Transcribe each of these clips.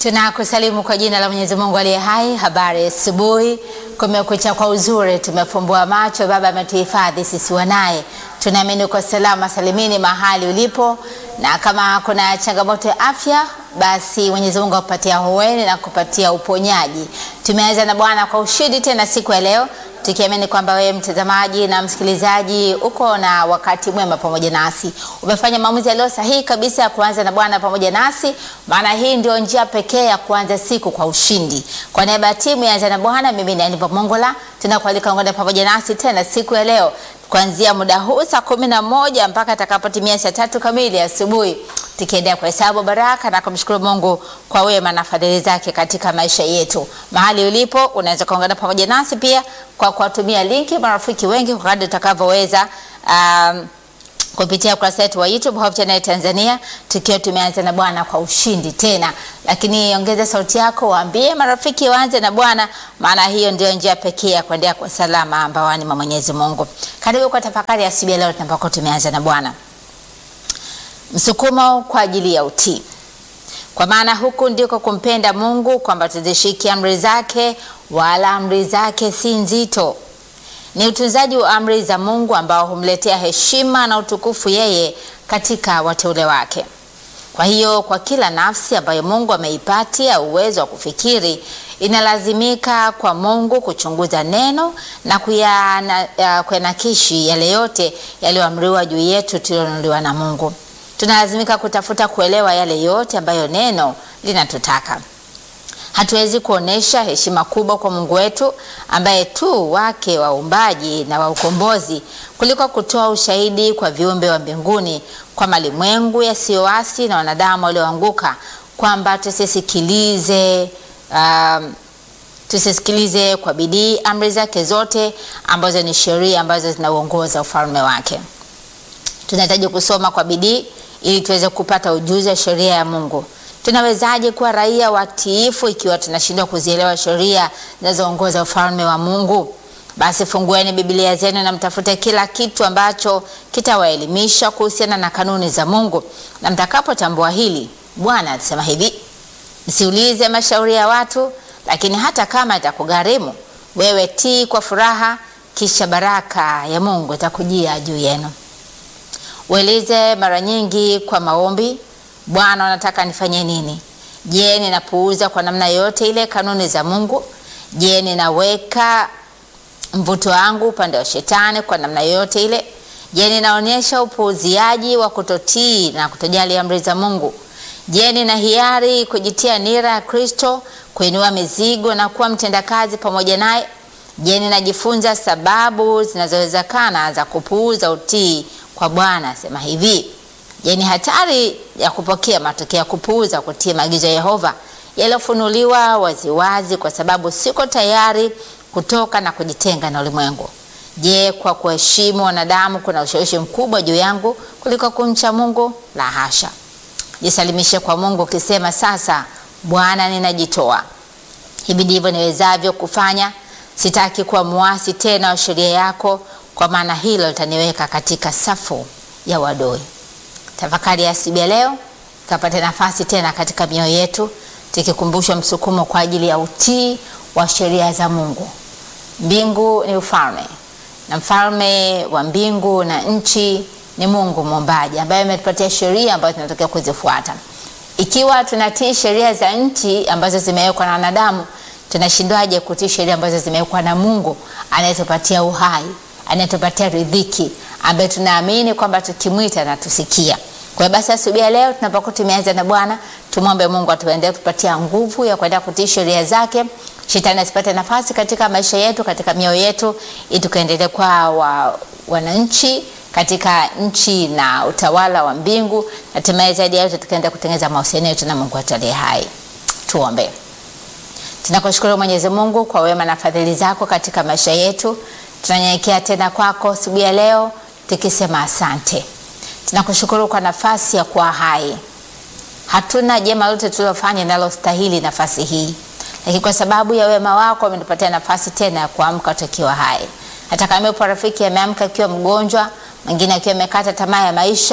Tunakusalimu kwa jina la Mwenyezi Mungu aliye hai. Habari asubuhi, kumekucha kwa uzuri, tumefumbua macho, Baba ametuhifadhi sisi wanaye. Tunaamini uko salama salimini mahali ulipo, na kama kuna changamoto ya afya, basi Mwenyezi Mungu akupatia hueni na kupatia uponyaji. Tumeanza na Bwana kwa ushindi tena siku ya leo tukiamini kwamba wewe mtazamaji na msikilizaji uko na wakati mwema pamoja nasi. Umefanya maamuzi yaliyo sahihi kabisa ya kuanza na Bwana pamoja nasi, maana hii ndio njia pekee ya kuanza siku kwa ushindi. Kwa niaba ya timu ya Anza na Bwana, mimi ni Aniva Mongola, tunakualika ungane pamoja nasi tena siku ya leo kuanzia muda huu saa kumi na moja mpaka atakapotimia saa tatu kamili asubuhi tukiendelea kuhesabu baraka na kumshukuru Mungu kwa wema na fadhili zake katika maisha yetu. Mahali ulipo unaweza kuungana pamoja nasi pia kwa kuwatumia linki marafiki wengi kwa kadri utakavyoweza, um, kupitia ukurasa wetu wa YouTube Hope Channel Tanzania, tukiwa tumeanza na Bwana kwa ushindi tena. Lakini ongeza sauti yako, waambie marafiki waanze na Bwana, maana hiyo ndio njia pekee ya kuendea kwa salama ambawani mwa Mwenyezi Mungu. Karibu kwa tafakari ya asubuhi leo tunapokuwa tumeanza na Bwana. Msukumo kwa ajili ya utii. Kwa maana huku ndiko kumpenda Mungu, kwamba tuzishike amri zake, wala amri zake si nzito. Ni utunzaji wa amri za Mungu ambao humletea heshima na utukufu yeye katika wateule wake. Kwa hiyo, kwa kila nafsi ambayo Mungu ameipatia uwezo wa kufikiri, inalazimika kwa Mungu kuchunguza neno na kuyanakishi yale yote yaliyoamriwa juu yetu tulionunuliwa na Mungu. Tunalazimika kutafuta kuelewa yale yote ambayo neno linatutaka. Hatuwezi kuonesha heshima kubwa kwa Mungu wetu ambaye tu wake wa uumbaji na wa ukombozi kuliko kutoa ushahidi kwa viumbe wa mbinguni, kwa malimwengu yasiyoasi na wanadamu walioanguka, kwamba tusisikilize um, tusisikilize kwa bidii amri zake zote ambazo ni sheria ambazo zinauongoza ufalme wake. Tunahitaji kusoma kwa bidii ili tuweze kupata ujuzi wa sheria ya Mungu. Tunawezaje kuwa raia watiifu ikiwa tunashindwa kuzielewa sheria zinazoongoza ufalme wa Mungu? Basi fungueni Biblia zenu na mtafute kila kitu ambacho kitawaelimisha kuhusiana na kanuni za Mungu, na mtakapotambua hili, Bwana alisema hivi, msiulize mashauri ya watu, lakini hata kama itakugharimu wewe, tii kwa furaha, kisha baraka ya Mungu itakujia juu yenu. Ueleze mara nyingi kwa maombi, Bwana, unataka nifanye nini? Je, ninapuuza kwa namna yote ile kanuni za Mungu? Je, ninaweka mvuto wangu upande wa shetani kwa namna yote ile? Je, ninaonyesha upuuziaji wa kutotii na kutojali amri za Mungu? Je, nina hiari kujitia nira ya Kristo, kuinua mizigo na kuwa mtendakazi pamoja naye? Je, ninajifunza sababu zinazowezekana za kupuuza utii kwa Bwana asema hivi. Je, ni hatari ya kupokea matokeo ya kupuuza kutii maagizo ya Yehova yaliyofunuliwa waziwazi, kwa sababu siko tayari kutoka na kujitenga na ulimwengu? Je, kwa kuheshimu wanadamu kuna ushawishi mkubwa juu yangu kuliko kumcha Mungu? La hasha. Jisalimishe kwa Mungu ukisema, sasa Bwana, ninajitoa. Hivi ndivyo niwezavyo kufanya. Sitaki kuwa muasi tena wa sheria yako kwa maana hilo litaniweka katika safu ya wadoi. Tafakari ya asubuhi ya leo ikapata nafasi tena katika mioyo yetu, tukikumbushwa msukumo kwa ajili ya utii wa sheria za Mungu. Mbingu ni ufalme na mfalme wa mbingu na nchi ni Mungu muumbaji, ambaye ametupatia sheria ambazo tunatakiwa kuzifuata. Ikiwa tunatii sheria za nchi ambazo zimewekwa na wanadamu, tunashindwaje kutii sheria ambazo zimewekwa na Mungu anayetupatia uhai anayetupatia riziki ambaye tunaamini kwamba tukimwita na tusikia. Kwa hiyo basi, asubuhi ya leo tunapokuwa tumeanza na Bwana, tumwombe Mungu atuendelee kutupatia nguvu ya kuendelea kutii sheria zake, shetani asipate nafasi katika maisha yetu, katika mioyo yetu, ili tukaendelee kwa wa, wananchi katika nchi na utawala wa mbingu, na hatimaye zaidi ya yote tukaendelea kutengeneza mahusiano yetu na Mungu wetu aliye hai. Tuombe. Tunakushukuru Mwenyezi Mungu kwa wema na fadhili zako katika maisha yetu tunanyenyekea tena kwako asubuhi ya leo tukisema asante. Tunakushukuru kwa nafasi ya kuwa hai. Hatuna jema lote tulilofanya linalostahili nafasi hii, lakini kwa sababu ya wema wako umetupatia nafasi tena ya kuamka tukiwa hai. Hata kama yupo rafiki ameamka akiwa mgonjwa, mwingine akiwa amekata tamaa ya maisha,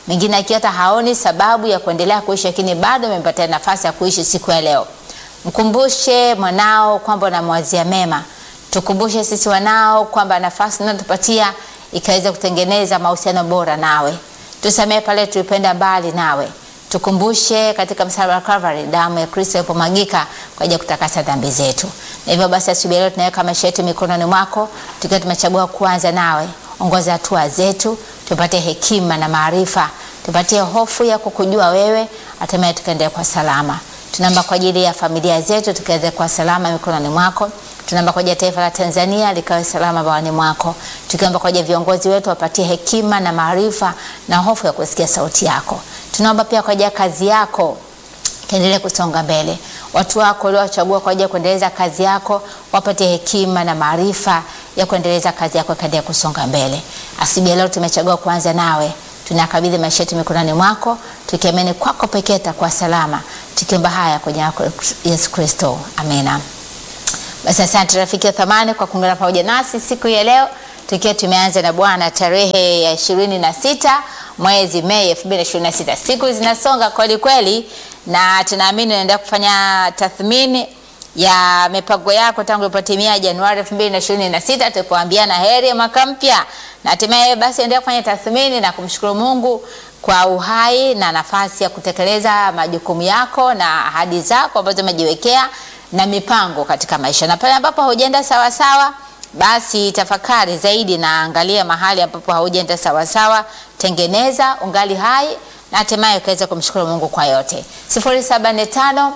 mwingine akiwa hata haoni sababu ya kuendelea kuishi, lakini bado amepatia nafasi ya kuishi siku ya leo. Mkumbushe mwanao kwamba unamwazia mema. Tukumbushe sisi wanao kwamba nafasi unayotupatia ikaweza kutengeneza mahusiano bora nawe. Tusamehe pale tulipenda mbali nawe. Tukumbushe katika msalaba wa Calvary damu ya Kristo ilipomwagika kwa ajili ya kutakasa dhambi zetu. Na hivyo basi, asubuhi leo tunaweka maisha yetu mikononi mwako, tukiwa tumechagua kuanza nawe. Ongoza hatua zetu, tupate hekima na maarifa, tupatie hofu ya kukujua wewe, hatimaye tukaendelea kwa salama. Tunaomba kwa ajili ya familia zetu tukaweze kwa salama mikononi mwako. Tunaomba kwa ajili ya taifa la Tanzania likawe salama bawani mwako, tukiomba kwa ajili ya viongozi wetu wapatie hekima na maarifa na hofu ya kusikia sauti yako. Tunaomba pia kwa ajili ya kazi yako kaendelee kusonga mbele. Watu wako waliowachagua kwa ajili ya kuendeleza kazi yako wapatie hekima na maarifa ya kuendeleza kazi yako kaendelea kusonga mbele. Asubuhi leo tumechagua kuanza nawe, tunakabidhi maisha yetu mikononi mwako, tukiamini kwako pekee takuwa salama, tukiomba haya kwa jina lako Yesu Kristo, amina. Basi asante rafiki wa thamani kwa kuungana pamoja nasi siku ya leo tukiwa tumeanza na Bwana tarehe ya ishirini na sita mwezi Mei 2026. Siku zinasonga kweli kweli, na tunaamini unaendelea kufanya tathmini ya mipango yako tangu ilipotimia Januari 2026 tulipoambiana heri ya mwaka mpya, na hatimaye basi endelea kufanya tathmini na kumshukuru Mungu kwa uhai na nafasi ya kutekeleza majukumu yako na ahadi zako ambazo umejiwekea na mipango katika maisha, na pale ambapo haujaenda sawa sawa, basi tafakari zaidi na angalia mahali ambapo haujaenda sawa sawa, tengeneza ungali hai na hatimaye ukaweza kumshukuru Mungu kwa yote. 075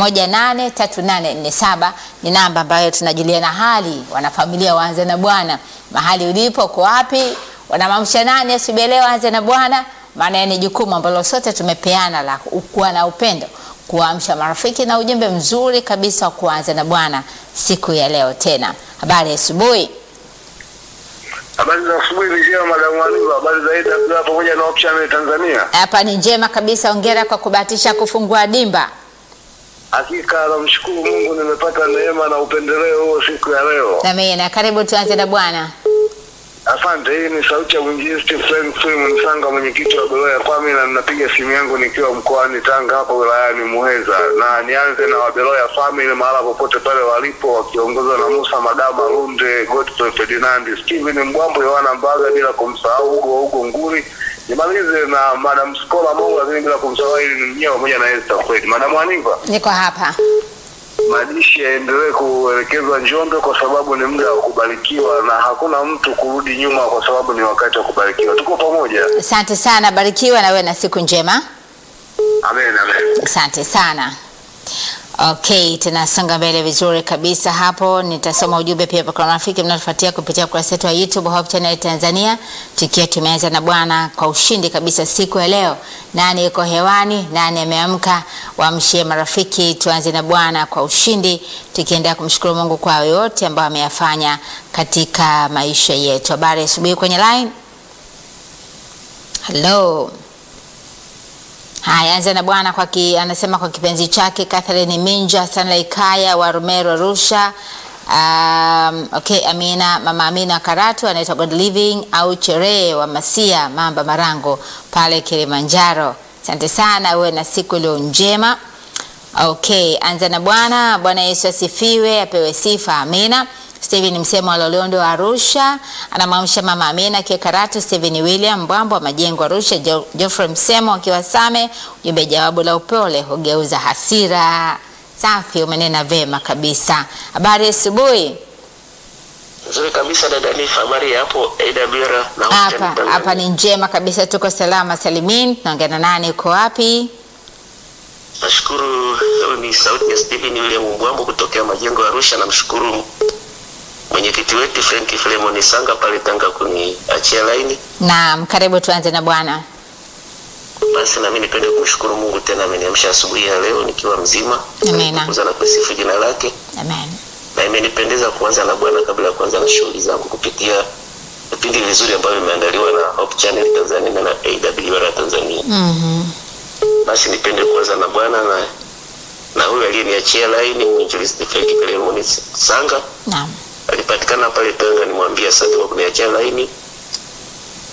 183847 ni namba ambayo tunajuliana hali, wanafamilia waanze na Bwana. Mahali ulipo uko wapi? Wanamamsha nani asubuhi leo? Anze na Bwana, maana ni jukumu ambalo sote tumepeana la kuwa na upendo kuamsha marafiki na ujumbe mzuri kabisa wa kuanza na Bwana siku ya leo. Tena habari ya asubuhi. Habari za asubuhi ni njema madamu Aniva. Habari za Ida pamoja na Option Tanzania. Hapa ni njema kabisa, ongera kwa kubahatisha kufungua dimba. Hakika namshukuru Mungu nimepata neema na upendeleo huo siku ya leo. Amina, karibu tuanze na Bwana. Asante. Hii ni sauti ya mwinjilisti Frank Freeman Msanga, mwenyekiti wa Beloya Kwami, na ninapiga simu yangu nikiwa mkoani Tanga hapa wilayani Muheza, na nianze na Wabeloya Family mahala popote pale walipo, wakiongozwa na Musa Madama Lunde, Godfrey Ferdinand, Steven Mbwambo, Yohana Mbaga, bila kumsahau Hugo wa Hugo Nguri. Nimalize na Madam Skola Mungu, lakini bila kumsahau ili ni mnyewe pamoja na Esther Fred. Madam Aniva, Niko hapa. majishi yaendelee kuelekezwa Njombe kwa sababu ni muda wa kubarikiwa na hakuna mtu kurudi nyuma, kwa sababu ni wakati wa kubarikiwa. Tuko pamoja. Asante sana, barikiwa na wewe na siku njema. Amen, amen. Asante sana. Okay, tunasonga mbele vizuri kabisa hapo. Nitasoma ujumbe pia kwa marafiki mnaotufuatia kupitia ukurasa wetu wa YouTube Hope Channel Tanzania, tukiwa tumeanza na Bwana kwa ushindi kabisa siku ya leo. Nani yuko hewani? Nani ameamka? Waamshie marafiki, tuanze na Bwana kwa ushindi, tukiendelea kumshukuru Mungu kwa yote ambayo ameyafanya katika maisha yetu. Habari ya asubuhi kwenye line. Hello. Haya, anza na Bwana kwa ki, anasema kwa kipenzi chake Catherine Minja, Stanley Kaya wa Rumero Arusha. Um, okay, Amina, mama Amina Karatu anaitwa God Living au Chere wa Masia Mamba Marango pale Kilimanjaro. Asante sana, uwe na siku iliyo njema. Okay, anza na Bwana. Bwana Yesu asifiwe, apewe sifa. Amina. Steven Msemo wa Loliondo wa Arusha anamwamsha mama Amina akiwa Karatu, Steven William Mbwambo wa Majengo Arusha, Jo- Geoffrey Msemo akiwa Same. Ujumbe, jawabu la upole hugeuza hasira. Safi, umenena vema kabisa. Habari ya asubuhi. Nzuri kabisa dada Nifa, habari ya hapo AWR na Hapa Hope Tanzania. hapa ni njema kabisa, tuko salama salimin. Tunaongea na nani? Uko wapi? Nashukuru, leo ni sauti ya Stephen William Mbwambo kutokea Majengo ya Arusha. Namshukuru mwenyekiti wetu Frank Filemon Sanga pale Tanga kuniachia laini. Naam, karibu tuanze na Bwana. Basi nami nipende kumshukuru Mungu tena ameniamsha asubuhi ya leo nikiwa mzima. Amina. Kuza na kusifu jina lake. Amen. Na imenipendeza kuanza na Bwana kabla ya kuanza na shughuli zangu kupitia vipindi vizuri ambavyo vimeandaliwa na Hope Channel Tanzania na AWR Tanzania. Mhm. basi nipende kuanza na bwana na na huyu aliyeniachia laini mwinjilisti Felix Filemon Sanga Naam. alipatikana pale Tanga, nimwambia asante kwa kuniachia laini.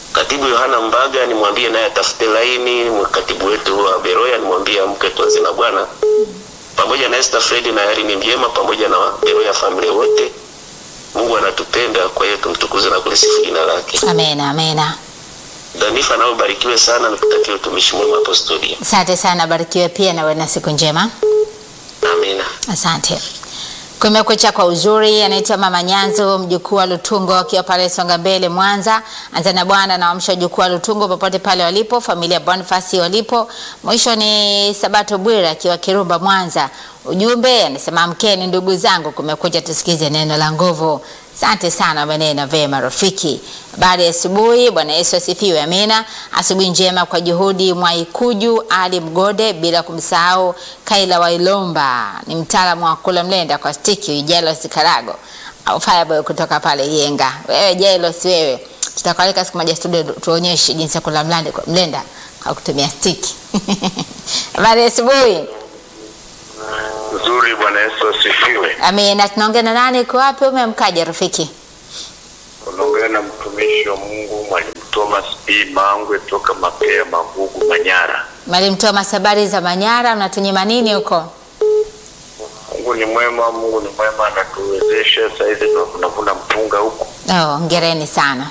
Katibu Yohana Mbaga nimwambie naye atafute laini. Katibu wetu wa Beroya nimwambie amke tuanze na Bwana, pamoja na Esther Fred na Irene Mjema, pamoja na Beroya family wote. Mungu anatupenda, kwa hiyo tumtukuze na kulisifu jina lake. Amena, amena. Danifa, nawe ubarikiwe sana, nikutakia utumishi mwema hapo studio. Asante sana, barikiwe pia na uwe na siku njema. Amina. Asante. Kumekucha kwa uzuri, anaitwa Mama Nyanzo, mjukuu wa Lutungo akiwa pale Songa Mbele Mwanza. Anza na Bwana naamsha jukuu wa Lutungo popote pale walipo, familia Bonifasi walipo. Mwisho ni Sabato Bwira akiwa Kirumba Mwanza. Ujumbe anasema amkeni ndugu zangu, kumekucha, tusikize neno la nguvu. Asante sana, maneno vema rafiki. Habari ya asubuhi. Bwana Yesu asifiwe. Amina. Asubuhi njema kwa juhudi Mwaikuju Ali Mgode, bila kumsahau Kaila Wailomba, ni mtaalamu wa kula mlenda kwa stiki Jailos Karago au Fireboy kutoka pale Yenga. Wewe Jailos, wewe tutakualika siku moja studio tuonyeshe jinsi ya kula mlenda, mlenda kwa kutumia stiki. Habari ya asubuhi. Nzuri, Bwana Yesu asifiwe. Amina. Tunaongea na nani? Uko wapi? Umemkaja rafiki? Unaongea na mtumishi wa Mungu Mwalimu Thomas B. Mangwe toka Mapea Magugu, Manyara. Mwalimu Thomas, habari za Manyara, unatunyima nini huko? Mungu ni mwema, Mungu ni mwema, anatuwezesha. Sasa hivi ndo tunavuna mpunga huku. Oh, hongereni sana.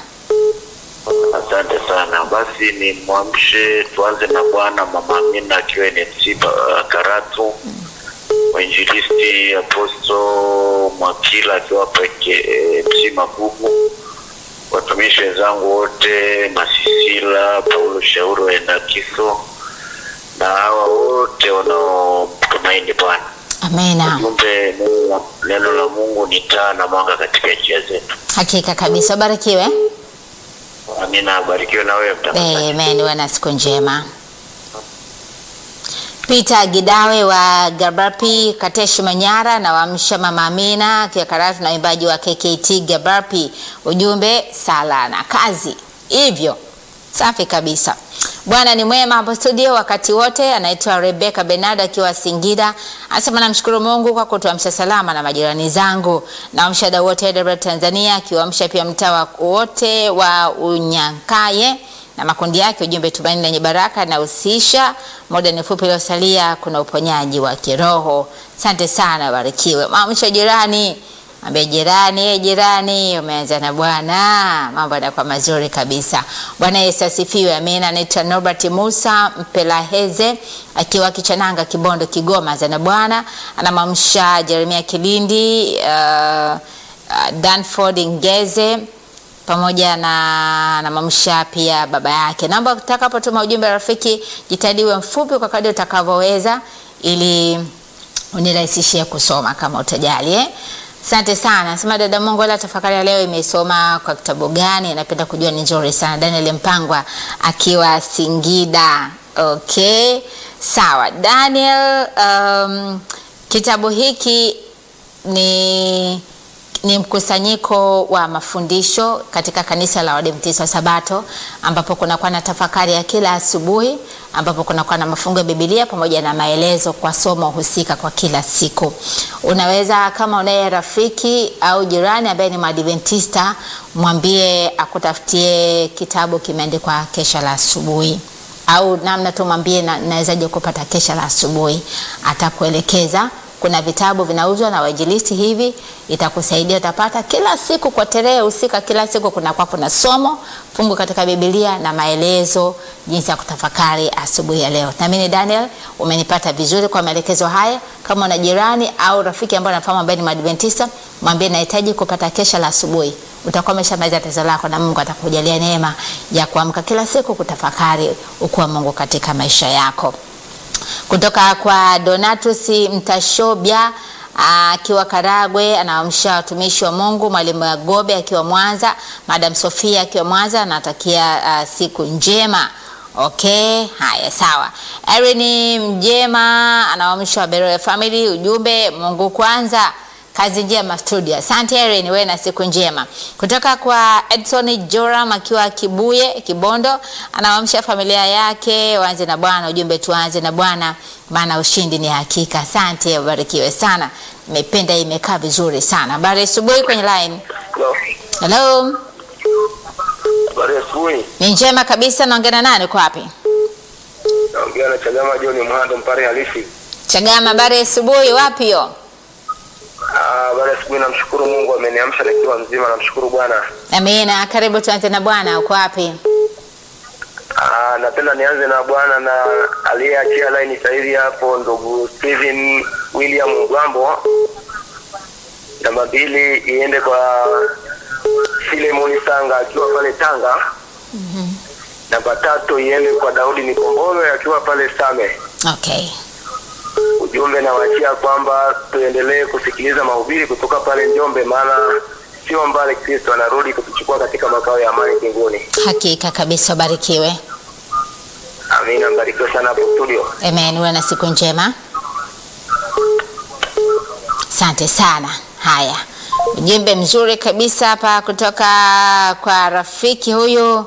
Asante sana. Basi ni mwamshe, tuanze na Bwana Mama Amina akiwa NMC uh, Karatu, mwinjilisti Aposto Mwakila akiwa peke MC Magugu, watumishi wenzangu wote Masisila, Paulo Shauri waenda Kiso na hawa wote wanaomtumaini Bwana. Amina. Ujumbe, neno la- neno la Mungu ni taa na mwanga katika njia zetu. Hakika kabisa, ubarikiwe. Amina, abarikiwe na wewe mtangazaji. Amen, uwe na siku njema. Peter Gidawe wa Gabarpi Kateshi Manyara na wamsha Mama Amina akiwa Karatu na waimbaji wa KKT Gabarpi, ujumbe sala na kazi. Hivyo safi kabisa. Bwana ni mwema hapo studio wakati wote. Anaitwa Rebecca Bernard akiwa Singida, anasema namshukuru Mungu kwa kutuamsha salama na majirani zangu. Naamsha wadau wote AWR Tanzania, akiwaamsha pia mtaa wote wa Unyankaye na makundi yake. Ujumbe tumaini lenye baraka inahusisha muda ni fupi uliosalia, kuna uponyaji wa kiroho. Asante sana, barikiwe. Maamsha jirani Ambia jirani, eh, jirani, umeanza na Bwana, mambo yanakuwa mazuri kabisa. Bwana Yesu asifiwe, amina. Anaitwa Norbert Musa Mpelaheze akiwa Kichananga, Kibondo, Kigoma. Anza na Bwana, anamwamsha Jeremia Kilindi, uh, uh, Danford Ngeze pamoja na namamsha pia baba yake. Naomba utakapotuma ujumbe rafiki, jitahidi uwe mfupi kwa kadri utakavyoweza, ili unirahisishie kusoma kama utajali eh? Asante sana. Sema dada Mungu, wala tafakari ya leo imesoma kwa kitabu gani? Napenda kujua, ni nzuri sana. Daniel Mpangwa akiwa Singida. Okay, sawa Daniel. Um, kitabu hiki ni ni mkusanyiko wa mafundisho katika kanisa la Waadventista wa Sabato ambapo kunakuwa na tafakari ya kila asubuhi, ambapo kunakuwa na mafungo ya Biblia pamoja na maelezo kwa somo husika kwa kila siku. Unaweza kama unaye rafiki au jirani ambaye ni Mwadventista, mwambie akutafutie kitabu kimeandikwa kesha la asubuhi au namna tu mwambie na, nawezaje kupata kesha la asubuhi, atakuelekeza kuna vitabu vinauzwa na wainjilisti hivi, itakusaidia utapata kila siku kwa tarehe husika. Kila siku kunakuwa kuna somo fungu katika Biblia na maelezo jinsi ya kutafakari asubuhi ya leo. Naamini Daniel umenipata vizuri kwa maelekezo haya. Kama una jirani au rafiki ambaye unafahamu ambaye ni Mwadventista, mwambie nahitaji kupata kesha la asubuhi. Utakuwa umeshamaliza tatizo lako na Mungu atakujalia neema ya kuamka kila siku kutafakari ukuu wa Mungu katika maisha yako kutoka kwa Donatus Mtashobya akiwa Karagwe, anaamsha watumishi wa Mungu. Mwalimu Agobe akiwa Mwanza, Madam Sofia akiwa Mwanza, anatakia uh, siku njema. Okay, haya sawa. Erin Mjema anaamsha Beroya Family, ujumbe Mungu kwanza kazi njema studio. Asante Erin, wewe na siku njema. Kutoka kwa Edson Joram akiwa Kibuye Kibondo, anawaamsha familia yake waanze na Bwana. Ujumbe tuanze na Bwana, maana ushindi ni hakika. Asante, ubarikiwe sana. Nimependa, imekaa vizuri sana. Habari asubuhi kwenye line. Hello. Hello. Habari ya asubuhi. Ni njema kabisa. Naongea na nani? Uko wapi? Naongea na Chagama John Mhando Mpare halisi. Chagama, habari ya asubuhi. Wapi hiyo? Ah, habari ya asubuhi namshukuru Mungu ameniamsha nikiwa mzima namshukuru Bwana. Amina. Karibu tuanze na Bwana. Uko wapi? Ah, napenda nianze na Bwana na aliyeachia line sasa hivi hapo ndugu Steven William Mgambo. Namba mbili iende kwa Filemon Sanga akiwa pale Tanga. Namba tatu iende kwa Daudi Nikombolo akiwa pale Same. Okay. ujumbe nawaachia kwamba tuendelee kusikiliza mahubiri kutoka pale Njombe, maana sio mbali, Kristo anarudi kutuchukua katika makao ya amani mbinguni. Hakika kabisa, ubarikiwe. Amina, mbarikiwe sana hapo studio. Amen. Uwe na siku njema. Asante sana. Haya, ujumbe mzuri kabisa hapa kutoka kwa rafiki huyu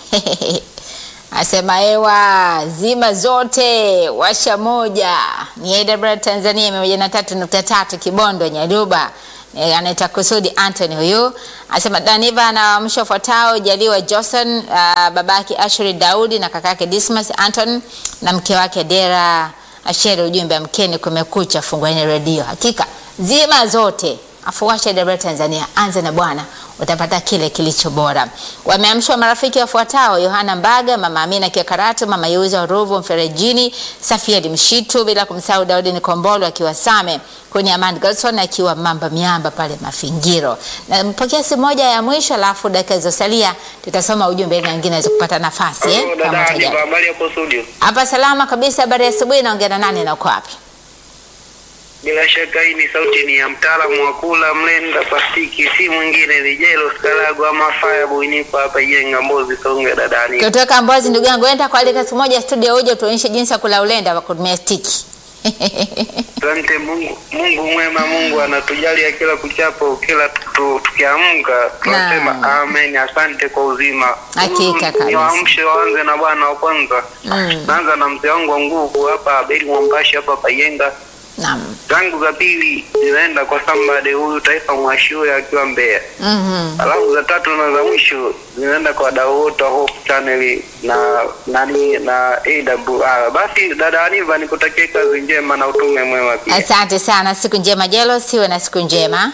asema hewa zima zote washa moja ni AWR Tanzania mia moja na tatu nukta tatu Kibondo Nyaruba. E, anaitwa Kusudi Anthony huyu asema Daniva anawaamsha ufuatao Jaliwa Johnson, uh, babake Ashuri Daudi na kakake Dismas Anton na mke wake Dera Asheri. Ujumbe amkeni, kumekucha, fungueni redio. Hakika zima zote afuwasha AWR Tanzania, anze na Bwana utapata kile kilicho bora. Wameamshwa marafiki wafuatao: Yohana Mbaga, mama Amina Kiakaratu, mama Yuza Ruvu Mferejini, Safiedi Mshitu, bila kumsahau Daudi Nikombolo akiwa Same, kwenye Amand Godson akiwa Mamba Miamba pale Mafingiro. Na mpokea simu moja ya mwisho, alafu dakika zilizosalia tutasoma ujumbe ili na wengine waweze kupata nafasi eh, Hello, kama dada utajali. Aniva, habari yako studio? Hapa salama kabisa. Habari ya asubuhi. Naongea na nani na uko wapi? Bila shaka hii ni sauti ni ya mtaalamu wa kula mlenda plastiki, si mwingine ni Jelo Skalago ama Fireboy, nipo hapa Ijenga Mbozi Songe dadani. Kutoka Mbozi, ndugu yangu, enda kualika siku moja studio, uje tuonyeshe jinsi ya kula ulenda kwa kutumia stiki. Asante Mungu, Mungu mwema, Mungu anatujalia kila kuchapo, kila tu- tukiamka tunasema Naam. amen. Asante kwa uzima. Hakika Huyu kabisa. Niwaamshe waanze na bwana wa kwanza. Mm. Naanza na mzee wangu wa nguvu hapa Abeli Mwambashi hapa Payenga. Naam. Zangu za pili zinaenda kwa Sambade huyu Taifa Mwashure akiwa Mbeya. Mhm. Alafu za tatu na za mwisho zinaenda kwa wadau wote wa Hope Channel na nani na AWR. Basi dada Aniva, nikutakie kazi njema na utume mwema pia. Asante sana, siku njema Jelo, siwe na siku njema.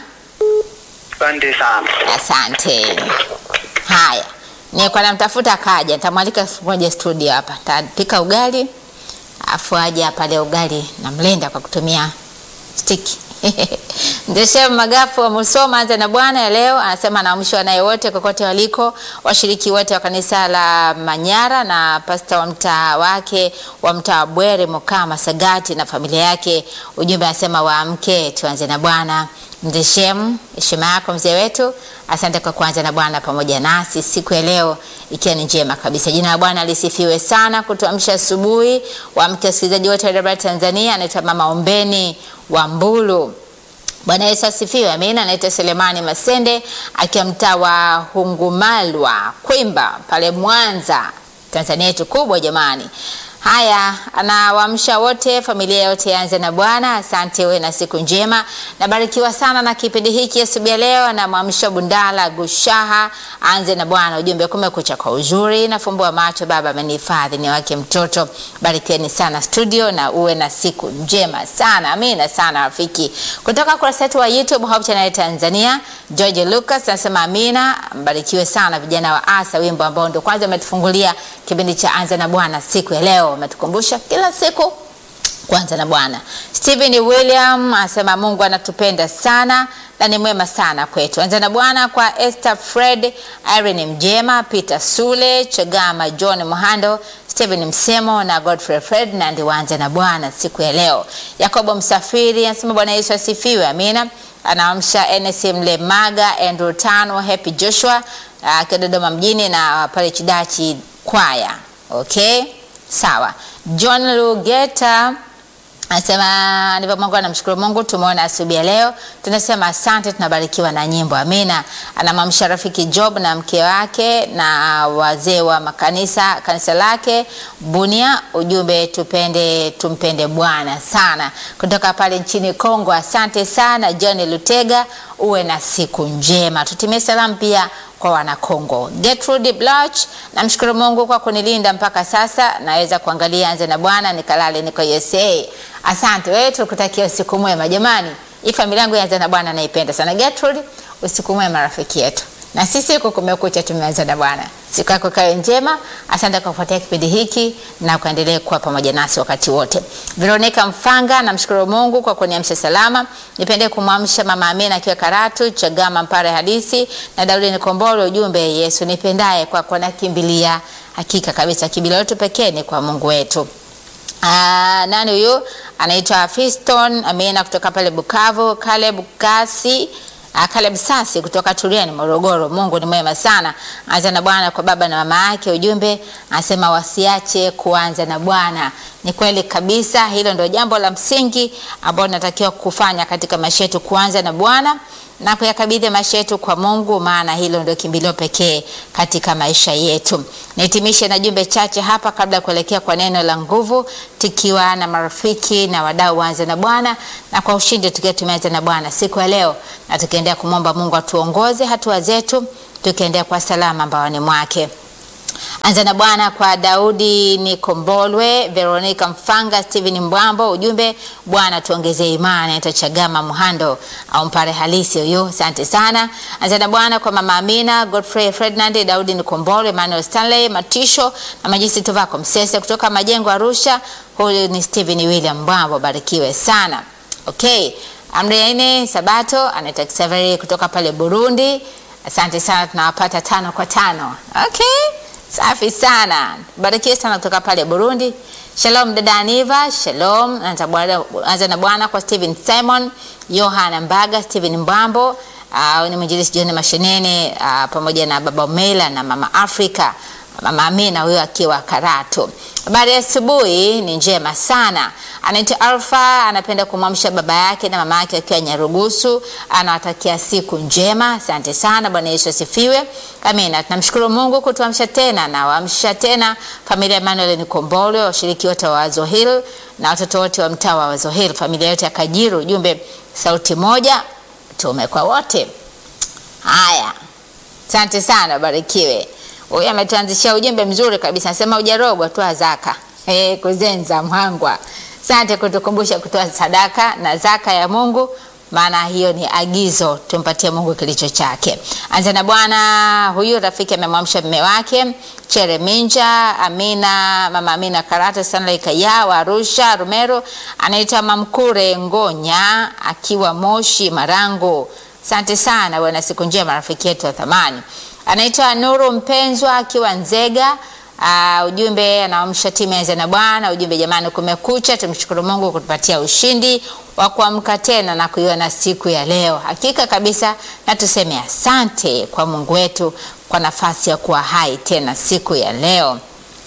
Asante sana. Asante. Haya, nilikuwa namtafuta kaja, nitamwalika siku moja studio hapa, tapika ugali afu aje hapa leo ugali na mlenda kwa kutumia stiki. Ndeshem Magafu wa Musoma anza na Bwana ya leo anasema anaamshwa naye wote kokote waliko, washiriki wote wa kanisa la Manyara na pasta wa mtaa wake wa mtaa wa Bwere Mukama Sagati na familia yake. Ujumbe anasema waamke, tuanze na Bwana. Ndeshem, heshima yako mzee wetu, asante kwa kuanza na Bwana pamoja nasi siku ya leo ikiwa ni njema kabisa. Jina la Bwana lisifiwe sana kutuamsha asubuhi. Waamke wasikilizaji wote wa AWR Tanzania, anaitwa Mama Ombeni wa Mbulu. Bwana Yesu asifiwe. Amina. Anaitwa Selemani Masende akiwa mtaa wa Hungumalwa Kwimba pale Mwanza, Tanzania yetu kubwa jamani. Haya, anawaamsha wote, familia yote yaanze na Bwana. Asante, uwe na siku njema. Nabarikiwa sana na kipindi hiki asubuhi ya leo. Anamwamsha Bundala Gushaha, aanze na Bwana. Ujumbe kumekucha kwa uzuri, nafumbua macho, Baba amenihifadhi, ni wake mtoto. Barikiweni sana studio na uwe na siku njema sana. Amina sana rafiki. Kutoka kurasa yetu wa YouTube Hope Channel Tanzania, George Lucas anasema amina. Mbarikiwe sana vijana wa Asa, wimbo ambao ndio kwanza umetufungulia kipindi cha Anza na Bwana siku ya leo, umetukumbusha kila siku kwanza na Bwana. Stephen William anasema Mungu anatupenda sana na ni mwema sana kwetu. Anza na Bwana kwa Esther Fred, Irene Mjema, Peter Sule, Chagama, John Muhando, Stephen Msemo na Godfrey Ferdinand waanze na Bwana siku ya leo. Yakobo Msafiri anasema Bwana Yesu asifiwe. Amina. Anaamsha NSM Lemaga, Andrew Tano, Happy Joshua akiwa Dodoma mjini na pale Chidachi kwaya. Okay, sawa. John Lugeta anasema ndivyo Mungu anamshukuru Mungu, tumeona asubuhi ya leo, tunasema asante, tunabarikiwa na nyimbo. Amina. Anamwamsha rafiki Job na mke wake na wazee wa makanisa kanisa lake Bunia, ujumbe tupende tumpende Bwana sana, kutoka pale nchini Kongo. Asante sana John Lutega, uwe na siku njema. Tutimie salamu pia kwa wanakongo. Gertrude Blach, namshukuru Mungu kwa kunilinda mpaka sasa, naweza kuangalia Anza na Bwana nikalale niko USA. Asante wewe, tukutakia usiku mwema jamani. Hii familia yangu ya Anza na Bwana naipenda sana. Gertrude, usiku mwema rafiki yetu na sisi huko kumekucha, tumeanza na Bwana. Siku yako kawe njema. Asante kwa kufuatia kipindi hiki na kuendelea kuwa pamoja nasi wakati wote. Veronica Mfanga, namshukuru Mungu kwa kuniamsha salama. Nipende kumwamsha mama Amina akiwa Karatu, Chagama, Mpare Hadisi na Daudi Nikombolo, ujumbe Yesu nipendaye kwa kwa nakimbilia. Hakika kabisa kimbilio letu pekee ni kwa Mungu wetu. Ah, nani huyu anaitwa Fiston Amina kutoka pale Bukavu, Caleb Kasi Ah, Caleb Sasi kutoka Turiani Morogoro. Mungu ni mwema sana. Anza na Bwana kwa baba na mama yake. Ujumbe anasema wasiache kuanza na Bwana. Ni kweli kabisa, hilo ndio jambo la msingi ambalo tunatakiwa kufanya katika maisha yetu, kuanza na Bwana na kuyakabidhi maisha yetu kwa Mungu, maana hilo ndio kimbilio pekee katika maisha yetu. Nihitimishe na jumbe chache hapa kabla ya kuelekea kwa neno la nguvu, tukiwa na marafiki na wadau waanze na Bwana na kwa ushindi, tukiwa tumeanza na Bwana siku ya leo, na tukiendelea kumwomba Mungu atuongoze hatua zetu, tukiendelea kwa salama mbaoni mwake. Anza na Bwana kwa Daudi Nikombolwe, Veronica Mfanga, Steven Mbwambo. Ujumbe, Bwana tuongezee imani. Itachagama Muhando au Mpare halisi huyo, asante sana. Anza na Bwana kwa mama Amina, Godfrey Ferdinand, Daudi Nikombolwe, Emmanuel Stanley Matisho na Majisi Tuvako Msese kutoka Majengo Arusha. Huyu ni Steven William Mbwambo, barikiwe sana. Okay, amri ya nne Sabato anaitwa Xavier kutoka pale Burundi. Asante sana, tunawapata tano kwa tano. Okay. Safi sana, barikiwe sana kutoka pale Burundi. Shalom dada Aniva, shalom. Anza na Bwana kwa Steven Simon, Yohana Mbaga, Steven Mbambo, uh, ni mwinjilisti John Mashenene uh, pamoja na baba Umela na mama Afrika, mama Amina huyo akiwa Karatu. Habari ya asubuhi ni njema sana. Anaitwa Alfa, anapenda kumwamsha baba yake na mama yake akiwa Nyarugusu. Anawatakia siku njema. Asante sana, Bwana Yesu asifiwe. Amina. Tunamshukuru Mungu kutuamsha tena na waamsha tena familia Emmanuel Nikombolwe, washiriki wote wa Wazo Hill na watoto wote wa mtaa wa Wazo Hill, familia yote ya Kajiru. Ujumbe sauti moja, tume kwa wote. Haya, asante sana, barikiwe. Huyu ametuanzishia ujumbe mzuri kabisa, anasema ujarogwa toa zaka. Eh, kuzenza mhangwa. Asante kutukumbusha kutoa sadaka na zaka ya Mungu, maana hiyo ni agizo, tumpatie Mungu kilicho chake. Anza na Bwana. Huyu rafiki amemwamsha mume wake Chere Minja, Amina, mama Amina Karata, Stanley Kaya wa Arusha, Rumero, anaitwa Mamkure Ngonya akiwa Moshi Marangu. Asante sana bwana, siku njema rafiki yetu wa thamani. Anaitwa Nuru Mpenzwa akiwa Nzega. Uh, ujumbe anaamsha timu ya na Bwana. Ujumbe jamani, kumekucha, tumshukuru Mungu kutupatia ushindi wa kuamka tena na kuiona siku ya leo. Hakika kabisa, na tuseme asante kwa Mungu wetu kwa nafasi ya kuwa hai tena siku ya leo.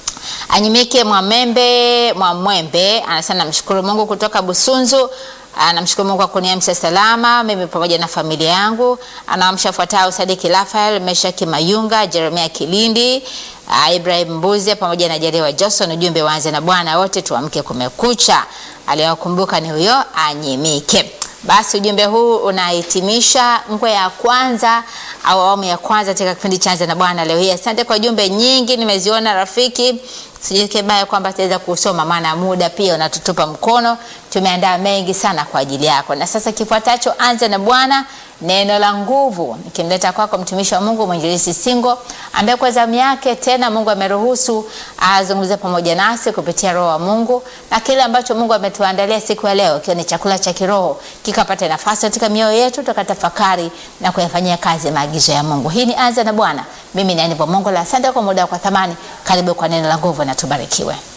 Anyimike Mwamembe Mwamwembe anasema namshukuru Mungu kutoka Busunzu. Anamshukuru Mungu kwa kuniamsha salama mimi pamoja na familia yangu. Anaamsha fuatao: Sadiki Rafael, Meshaki Mayunga, Jeremia Kilindi, uh, Ibrahim Mbuze pamoja na Jerewa Johnson. Ujumbe waanze na Bwana, wote tuamke kumekucha. Aliyokumbuka ni huyo Anyimike. Basi ujumbe huu unahitimisha ngwe ya kwanza au awamu ya kwanza katika kipindi cha Anza na Bwana leo hii. Asante kwa jumbe nyingi nimeziona rafiki, sijike baya kwamba tutaweza kusoma, maana muda pia unatutupa mkono. Tumeandaa mengi sana kwa ajili yako, na sasa kifuatacho, Anza na Bwana, neno la nguvu, nikimleta kwako mtumishi wa Mungu mwinjilisi Singo, ambaye kwa zamu yake tena Mungu ameruhusu azungumze pamoja nasi kupitia Roho wa Mungu, na kile ambacho Mungu ametuandalia siku ya leo, ikiwa ni chakula cha kiroho, kikapata nafasi katika mioyo yetu, tukatafakari na kuyafanyia kazi maagizo ya Mungu. Hii ni Anza na Bwana. Mimi ni Aniva Mongola, asante kwa muda kwa thamani. Karibu kwa neno la nguvu na tubarikiwe.